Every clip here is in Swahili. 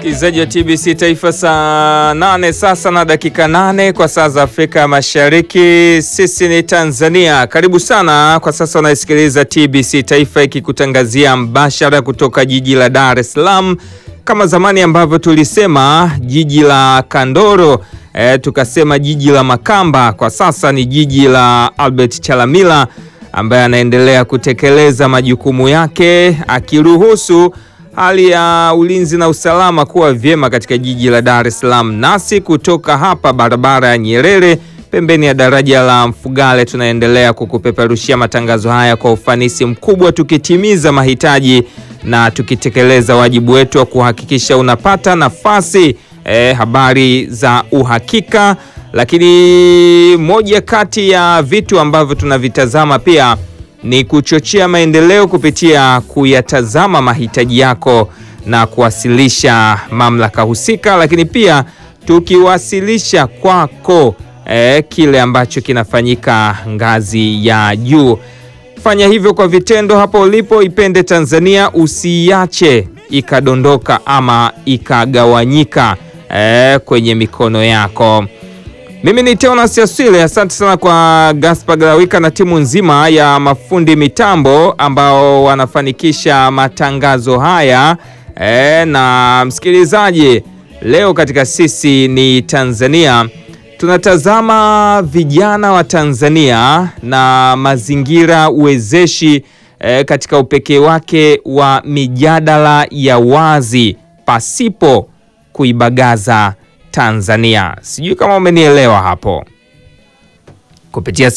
Msikilizaji wa TBC Taifa, saa nane sasa na dakika nane kwa saa za Afrika Mashariki. Sisi ni Tanzania. Karibu sana. Kwa sasa unaisikiliza TBC Taifa ikikutangazia mbashara kutoka jiji la Dar es Salaam, kama zamani ambavyo tulisema jiji la Kandoro e, tukasema jiji la Makamba. Kwa sasa ni jiji la Albert Chalamila ambaye anaendelea kutekeleza majukumu yake akiruhusu hali ya ulinzi na usalama kuwa vyema katika jiji la Dar es Salaam. Nasi kutoka hapa barabara ya Nyerere pembeni ya daraja la Mfugale tunaendelea kukupeperushia matangazo haya kwa ufanisi mkubwa, tukitimiza mahitaji na tukitekeleza wajibu wetu wa kuhakikisha unapata nafasi eh, habari za uhakika. Lakini moja kati ya vitu ambavyo tunavitazama pia ni kuchochea maendeleo kupitia kuyatazama mahitaji yako na kuwasilisha mamlaka husika, lakini pia tukiwasilisha kwako eh, kile ambacho kinafanyika ngazi ya juu. Fanya hivyo kwa vitendo hapo ulipo. Ipende Tanzania, usiiache ikadondoka ama ikagawanyika eh, kwenye mikono yako. Mimi ni Teonas Yaswile, asante sana kwa Gaspar Galawika na timu nzima ya mafundi mitambo ambao wanafanikisha matangazo haya e, na msikilizaji, leo katika sisi ni Tanzania tunatazama vijana wa Tanzania na mazingira uwezeshi e, katika upekee wake wa mijadala ya wazi pasipo kuibagaza Tanzania. Sijui kama umenielewa hapo. Kupitia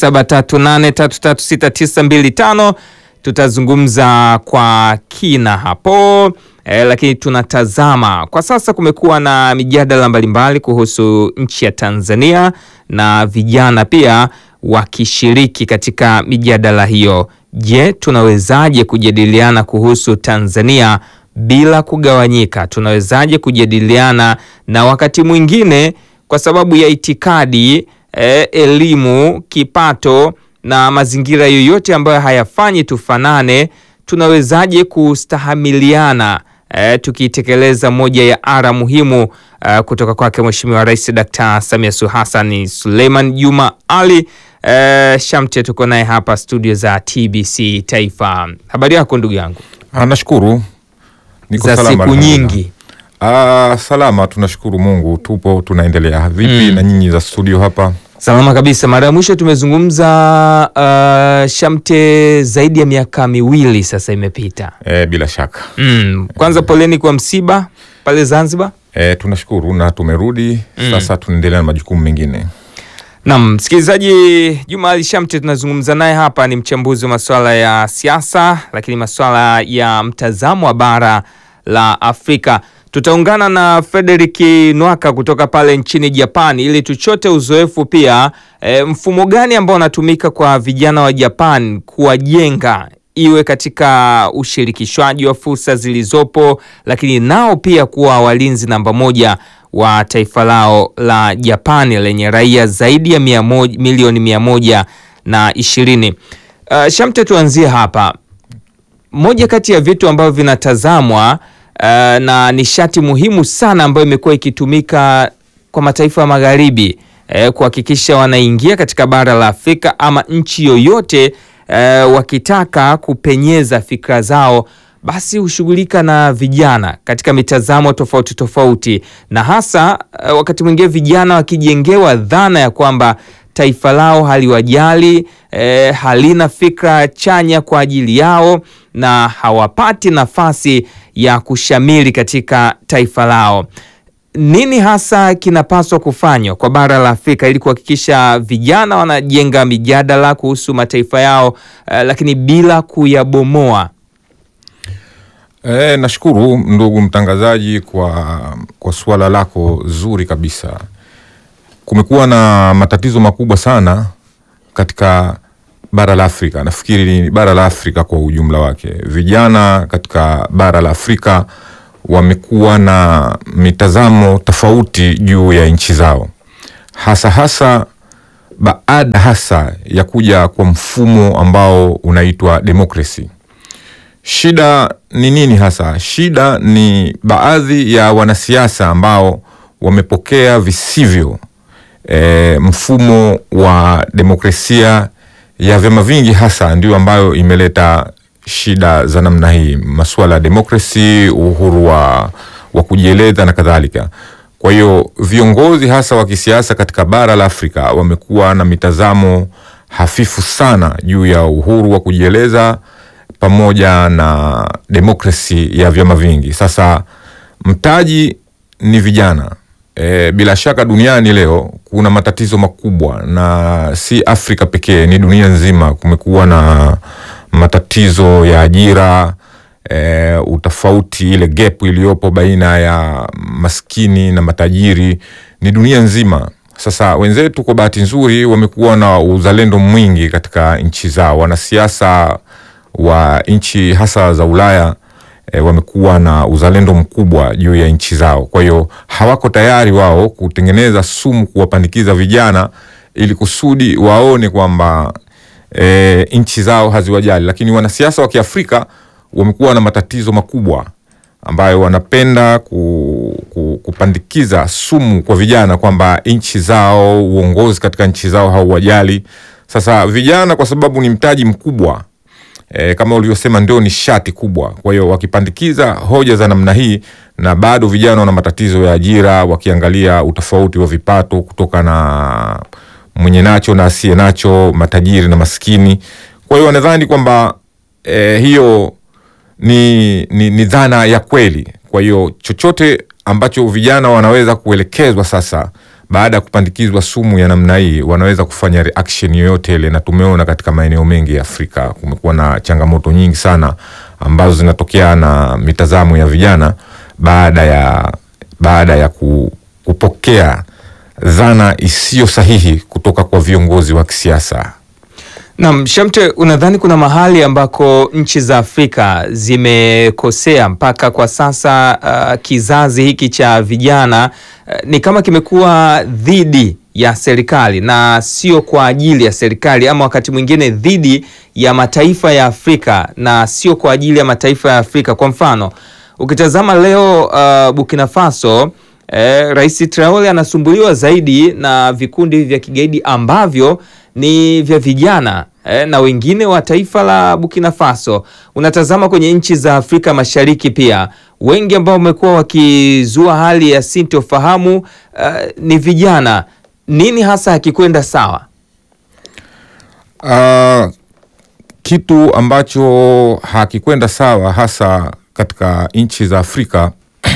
0738336925 tutazungumza kwa kina hapo e, lakini tunatazama kwa sasa, kumekuwa na mijadala mbalimbali kuhusu nchi ya Tanzania na vijana pia wakishiriki katika mijadala hiyo. Je, tunawezaje kujadiliana kuhusu Tanzania bila kugawanyika? Tunawezaje kujadiliana na wakati mwingine kwa sababu ya itikadi eh, elimu, kipato na mazingira yoyote ambayo hayafanyi tufanane, tunawezaje kustahamiliana eh, tukitekeleza moja ya ara muhimu eh, kutoka kwake Mheshimiwa Rais Dkt. Samia Suluhu Hassan. Suleiman Juma Ali eh, Shamte tuko naye hapa studio za TBC Taifa. Habari yako ndugu yangu? Ah, nashukuru Niko za salama, siku alhamdulillah. nyingi. Ah, salama, tunashukuru Mungu, tupo tunaendelea. Vipi na nyinyi za studio hapa? Salama kabisa. Mara ya mwisho tumezungumza uh, Shamte, zaidi ya miaka miwili sasa imepita. Eh, bila shaka Mm. Kwanza poleni kwa msiba pale Zanzibar. eh, tunashukuru na tumerudi sasa, tunaendelea na majukumu mengine. Naam, msikilizaji, Juma Ali Shamte tunazungumza naye hapa, ni mchambuzi wa masuala ya siasa, lakini masuala ya mtazamo wa bara la Afrika. Tutaungana na Frederick Nwaka kutoka pale nchini Japan ili tuchote uzoefu pia, e, mfumo gani ambao unatumika kwa vijana wa Japan kuwajenga iwe katika ushirikishwaji wa fursa zilizopo, lakini nao pia kuwa walinzi namba moja wa taifa lao la Japani lenye raia zaidi ya mia moja, milioni mia moja na ishirini. Uh, Shamte, tuanzie hapa. Moja kati ya vitu ambavyo vinatazamwa uh, na nishati muhimu sana ambayo imekuwa ikitumika kwa mataifa ya magharibi eh, kuhakikisha wanaingia katika bara la Afrika ama nchi yoyote eh, wakitaka kupenyeza fikra zao basi hushughulika na vijana katika mitazamo tofauti tofauti, na hasa eh, wakati mwingine vijana wakijengewa dhana ya kwamba taifa lao haliwajali eh, halina fikra chanya kwa ajili yao na hawapati nafasi ya kushamiri katika taifa lao. Nini hasa kinapaswa kufanywa kwa bara la Afrika ili kuhakikisha vijana wanajenga mijadala kuhusu mataifa yao eh, lakini bila kuyabomoa? Eh, nashukuru ndugu mtangazaji kwa, kwa suala lako zuri kabisa. Kumekuwa na matatizo makubwa sana katika bara la Afrika. Nafikiri ni bara la Afrika kwa ujumla wake. Vijana katika bara la Afrika wamekuwa na mitazamo tofauti juu ya nchi zao, hasa hasa baada hasa ya kuja kwa mfumo ambao unaitwa demokrasi. Shida ni nini hasa? Shida ni baadhi ya wanasiasa ambao wamepokea visivyo e, mfumo wa demokrasia ya vyama vingi, hasa ndio ambayo imeleta shida za namna hii, masuala ya demokrasi, uhuru wa, wa kujieleza na kadhalika. Kwa hiyo viongozi hasa wa kisiasa katika bara la Afrika wamekuwa na mitazamo hafifu sana juu ya uhuru wa kujieleza pamoja na demokrasi ya vyama vingi. Sasa mtaji ni vijana. E, bila shaka duniani leo kuna matatizo makubwa na si Afrika pekee, ni dunia nzima. Kumekuwa na matatizo ya ajira e, utofauti, ile gap iliyopo baina ya maskini na matajiri ni dunia nzima. Sasa wenzetu kwa bahati nzuri wamekuwa na uzalendo mwingi katika nchi zao. Wanasiasa wa nchi hasa za Ulaya e, wamekuwa na uzalendo mkubwa juu ya nchi zao. Kwa hiyo hawako tayari wao kutengeneza sumu kuwapandikiza vijana ili kusudi waone kwamba e, nchi zao haziwajali, lakini wanasiasa wa Kiafrika wamekuwa na matatizo makubwa ambayo wanapenda ku, ku, kupandikiza sumu kwa vijana kwamba nchi zao, uongozi katika nchi zao hauwajali. Sasa vijana kwa sababu ni mtaji mkubwa e, kama ulivyosema ndio nishati kubwa. Kwa hiyo wakipandikiza hoja za namna hii, na bado vijana wana matatizo ya ajira, wakiangalia utofauti wa vipato kutoka na mwenye nacho na asiye nacho, matajiri na maskini. Kwa hiyo wanadhani kwamba e, hiyo ni, ni, ni dhana ya kweli. Kwa hiyo chochote ambacho vijana wanaweza kuelekezwa sasa baada ya kupandikizwa sumu ya namna hii wanaweza kufanya reaction yoyote ile, na tumeona katika maeneo mengi ya Afrika kumekuwa na changamoto nyingi sana ambazo zinatokea na mitazamo ya vijana baada ya, baada ya ku, kupokea dhana isiyo sahihi kutoka kwa viongozi wa kisiasa. Naam, Shamte, unadhani kuna mahali ambako nchi za Afrika zimekosea mpaka kwa sasa uh, kizazi hiki cha vijana uh, ni kama kimekuwa dhidi ya serikali na sio kwa ajili ya serikali, ama wakati mwingine dhidi ya mataifa ya Afrika na sio kwa ajili ya mataifa ya Afrika. Kwa mfano, ukitazama leo uh, Burkina Faso eh, Rais Traore anasumbuliwa zaidi na vikundi vya kigaidi ambavyo ni vya vijana eh, na wengine wa taifa la Burkina Faso. Unatazama kwenye nchi za Afrika Mashariki pia wengi ambao wamekuwa wakizua hali ya sintofahamu uh, ni vijana. Nini hasa hakikwenda sawa? Uh, kitu ambacho hakikwenda sawa hasa katika nchi za Afrika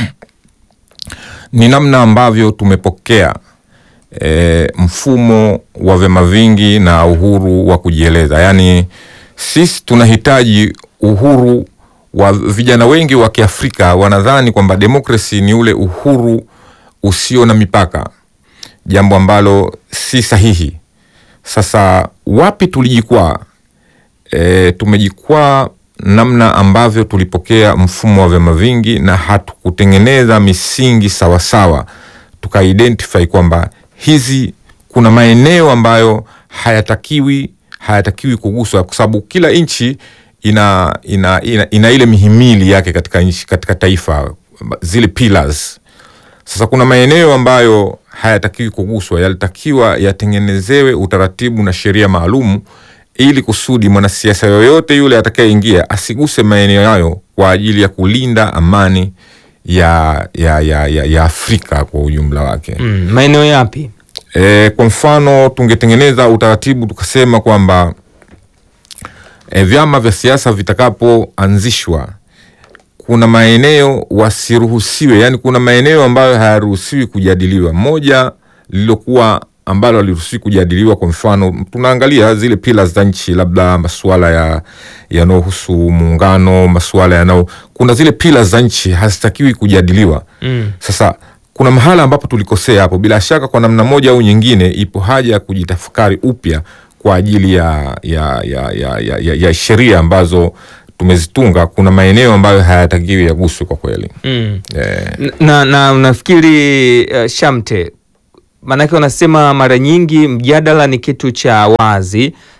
ni namna ambavyo tumepokea e, mfumo wa vyama vingi na uhuru wa kujieleza. Yaani sisi tunahitaji uhuru wa vijana wengi wa Kiafrika wanadhani kwamba demokrasi ni ule uhuru usio na mipaka, jambo ambalo si sahihi. Sasa wapi tulijikwaa? E, tumejikwaa namna ambavyo tulipokea mfumo wa vyama vingi na hatukutengeneza misingi sawasawa, tukaidentify kwamba hizi kuna maeneo ambayo hayatakiwi hayatakiwi kuguswa, kwa sababu kila nchi ina, ina, ina, ina ile mihimili yake katika nchi, katika taifa zile pillars. Sasa kuna maeneo ambayo hayatakiwi kuguswa, yalitakiwa yatengenezewe utaratibu na sheria maalumu ili kusudi mwanasiasa yoyote yule atakayeingia asiguse maeneo hayo kwa ajili ya kulinda amani ya, ya, ya, ya, ya Afrika kwa ujumla wake. Mm, maeneo yapi? E, kwa mfano tungetengeneza utaratibu tukasema kwamba e, vyama vya siasa vitakapoanzishwa kuna maeneo wasiruhusiwe, yani kuna maeneo ambayo hayaruhusiwi kujadiliwa. Moja lililokuwa ambalo haliruhusiwi kujadiliwa, kwa mfano tunaangalia zile pillars za nchi, labda masuala ya yanayohusu muungano, masuala yanao, kuna zile pillars za nchi hazitakiwi kujadiliwa. Mm. Sasa kuna mahala ambapo tulikosea hapo. Bila shaka kwa namna moja au nyingine, ipo haja ya kujitafakari upya kwa ajili ya, ya, ya, ya, ya, ya, ya sheria ambazo tumezitunga. Kuna maeneo ambayo hayatakiwi yaguswe kwa kweli. Mm. Eh, na, na unafikiri uh, Shamte, maanake wanasema mara nyingi mjadala ni kitu cha wazi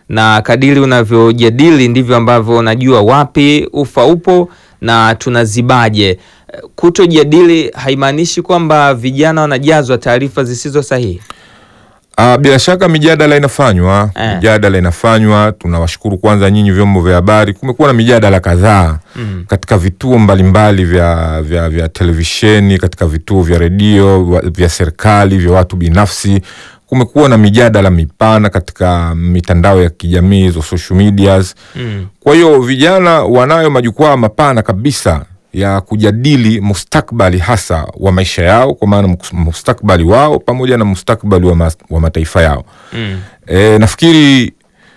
na kadiri unavyojadili ndivyo ambavyo unajua wapi ufa upo na tunazibaje. Kutojadili haimaanishi kwamba vijana wanajazwa taarifa zisizo sahihi. Ah, bila shaka mijadala inafanywa Eh. mijadala inafanywa. Tunawashukuru kwanza nyinyi vyombo vya habari, kumekuwa na mijadala kadhaa Mm. katika vituo mbalimbali vya, vya, vya televisheni, katika vituo vya redio wa- vya serikali, vya watu binafsi. Kumekuwa na mijadala mipana katika mitandao ya kijamii hizo social medias. Mm. Kwa hiyo vijana wanayo majukwaa mapana kabisa ya kujadili mustakbali hasa wa maisha yao, kwa maana mus- mustakbali wao pamoja na mustakbali wa, mas, wa mataifa yao. Mm. E, nafikiri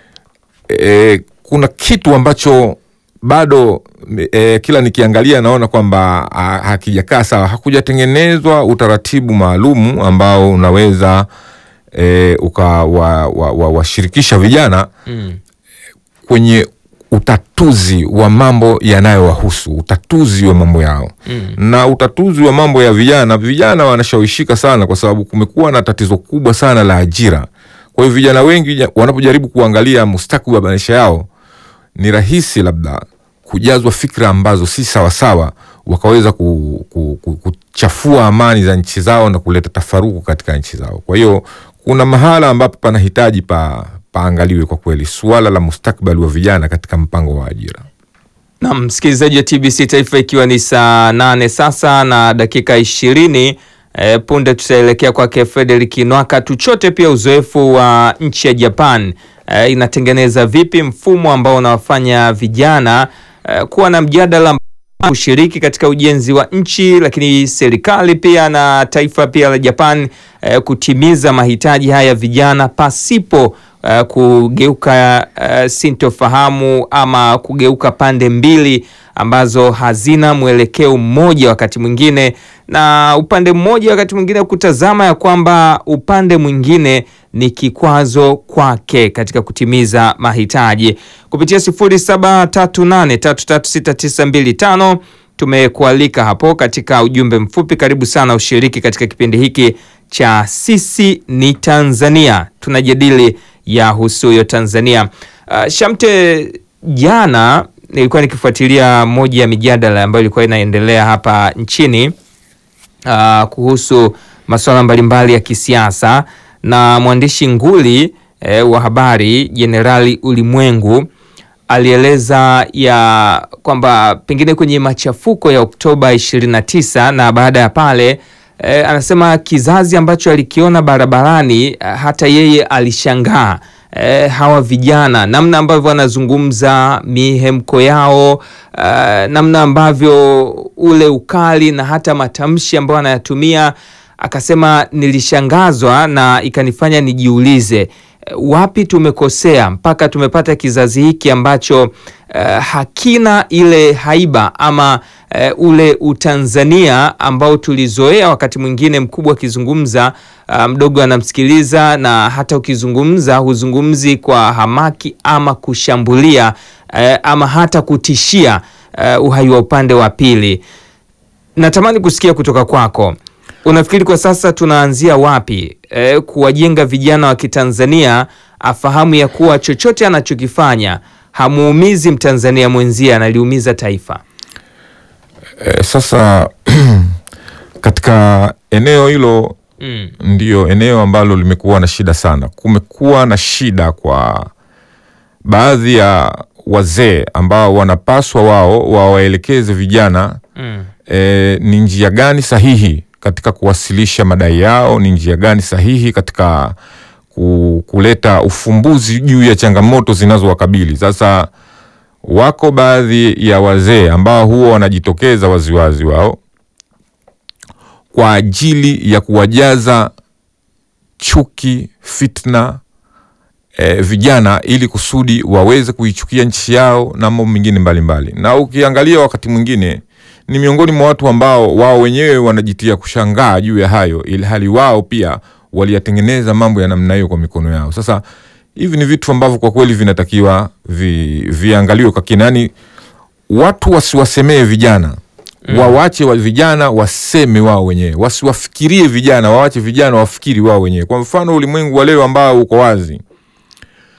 e, kuna kitu ambacho bado e, kila nikiangalia naona kwamba ha- hakijakaa sawa, hakujatengenezwa utaratibu maalumu ambao unaweza e, ukawashirikisha wa, wa, vijana Mm. kwenye utatuzi wa mambo yanayowahusu, utatuzi wa mambo yao Mm. na utatuzi wa mambo ya vijana. Vijana wanashawishika sana, kwa sababu kumekuwa na tatizo kubwa sana la ajira. Kwa hiyo vijana wengi ja- wanapojaribu kuangalia mustakabali wa maisha yao, ni rahisi labda kujazwa fikra ambazo si sawasawa, wakaweza ku, ku, ku, kuchafua amani za nchi zao na kuleta tafaruku katika nchi zao. Kwa hiyo kuna mahala ambapo panahitaji pa paangaliwe kwa kweli suala la mustakabali wa vijana katika mpango wa ajira. Na msikilizaji wa TBC Taifa, ikiwa ni saa nane sasa na dakika ishirini e, punde tutaelekea kwake Frederick Nwaka tuchote pia uzoefu wa nchi ya Japan e, inatengeneza vipi mfumo ambao unawafanya vijana e, kuwa na mjadala kushiriki katika ujenzi wa nchi, lakini serikali pia na taifa pia la Japan eh, kutimiza mahitaji haya ya vijana pasipo eh, kugeuka eh, sintofahamu ama kugeuka pande mbili ambazo hazina mwelekeo mmoja wakati mwingine, na upande mmoja wakati mwingine kutazama ya kwamba upande mwingine ni kikwazo kwake katika kutimiza mahitaji. Kupitia 0738336925 tumekualika hapo katika ujumbe mfupi. Karibu sana ushiriki katika kipindi hiki cha sisi ni Tanzania, tunajadili ya husuyo Tanzania. Uh, Shamte, jana nilikuwa nikifuatilia moja ya mijadala ambayo ilikuwa inaendelea hapa nchini uh, kuhusu masuala mbalimbali ya kisiasa na mwandishi nguli eh, wa habari Jenerali Ulimwengu alieleza ya kwamba pengine kwenye machafuko ya Oktoba 29 na baada ya pale eh, anasema kizazi ambacho alikiona barabarani eh, hata yeye alishangaa eh, hawa vijana namna ambavyo wanazungumza mihemko yao eh, namna ambavyo ule ukali na hata matamshi ambayo anayatumia akasema nilishangazwa na ikanifanya nijiulize eh, wapi tumekosea mpaka tumepata kizazi hiki ambacho eh, hakina ile haiba ama eh, ule utanzania ambao tulizoea wakati mwingine mkubwa akizungumza ah, mdogo anamsikiliza na hata ukizungumza huzungumzi kwa hamaki ama kushambulia eh, ama hata kutishia eh, uhai wa upande wa pili natamani kusikia kutoka kwako unafikiri kwa sasa tunaanzia wapi e, kuwajenga vijana wa kitanzania afahamu ya kuwa chochote anachokifanya hamuumizi mtanzania mwenzie analiumiza taifa E, sasa katika eneo hilo mm. ndio eneo ambalo limekuwa na shida sana. Kumekuwa na shida kwa baadhi ya wazee ambao wanapaswa wao wawaelekeze vijana Mm. e, ni njia gani sahihi katika kuwasilisha madai yao, ni njia gani sahihi katika ku, kuleta ufumbuzi juu ya changamoto zinazowakabili. Sasa wako baadhi ya wazee ambao huwa wanajitokeza waziwazi wao kwa ajili ya kuwajaza chuki, fitna e, vijana ili kusudi waweze kuichukia nchi yao na mambo mengine mbalimbali. Na ukiangalia wakati mwingine ni miongoni mwa watu ambao wao wenyewe wanajitia kushangaa juu ya hayo, ili hali wao pia waliyatengeneza mambo ya namna hiyo kwa mikono yao. Sasa hivi ni vitu ambavyo kwa kweli vinatakiwa vi, viangaliwe kwa kina, yani watu wasiwasemee vijana mm. wawache wa vijana waseme wao wenyewe, wasiwafikirie vijana, wawache vijana wafikiri wao wenyewe. Kwa mfano ulimwengu wa leo ambao uko wazi